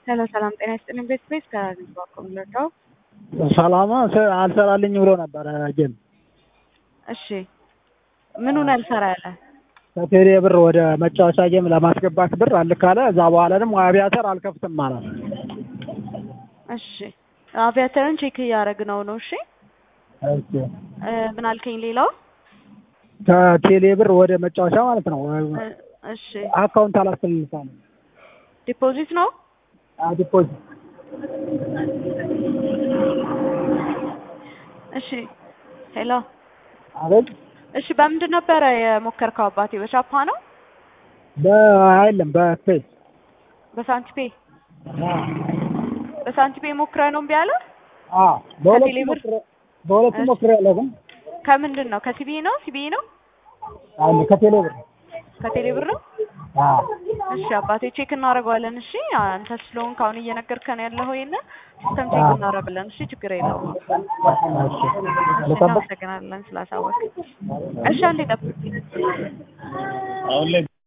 ሄሎ ሰላም ጤና ይስጥልኝ። ቤት ቤት ከሚባቀው ምለዳው ሰላማ አልሰራልኝ ብሎ ነበረ ጌም እሺ ምኑን አልሰራ ያለ ከቴሌ ብር ወደ መጫወቻ ጌም ለማስገባት ብር አልካለ። እዛ በኋላ ደግሞ አቪያተር አልከፍትም ማለት እሺ አቪያተርን ቼክ እያደረግነው ነው። እሺ እሺ እ ምን አልከኝ? ሌላው ከቴሌ ብር ወደ መጫወቻ ማለት ነው። እ እሺ አካውንት አላስፈልሳ ነው ዲፖዚት ነው። ዲፖዚት እሺ ሄሎ አቤት እሺ በምንድን ነበረ የሞከርከው አባቴ? በቻፓ ነው በአይለም በፌስ በሳንቲፔ በሳንቲፔ ሞክረ ነው እምቢ አለ። በሁለቱ ከቴሌ ብር? ሞክሬ- በሁለቱ እሺ። ሞክሬያለሁ ግን ከምንድን ነው? ከሲቢ ነው ሲቢ ነው አለ ከቴሌ ብር ከቴሌ ብር ነው። አዎ እሺ አባቴ ቼክ እናደርገዋለን። እሺ አንተ ስለሆንክ አሁን እየነገርከን ያለኸው ይሄንን ሲስተም ቼክ አዎ። እናደርጋለን። እሺ ችግር የለውም። እሺ ልጠብቅ እናመሰግናለን ስላሳወቅ። እሺ አንዴ ጠብቅ። አሁን ላይ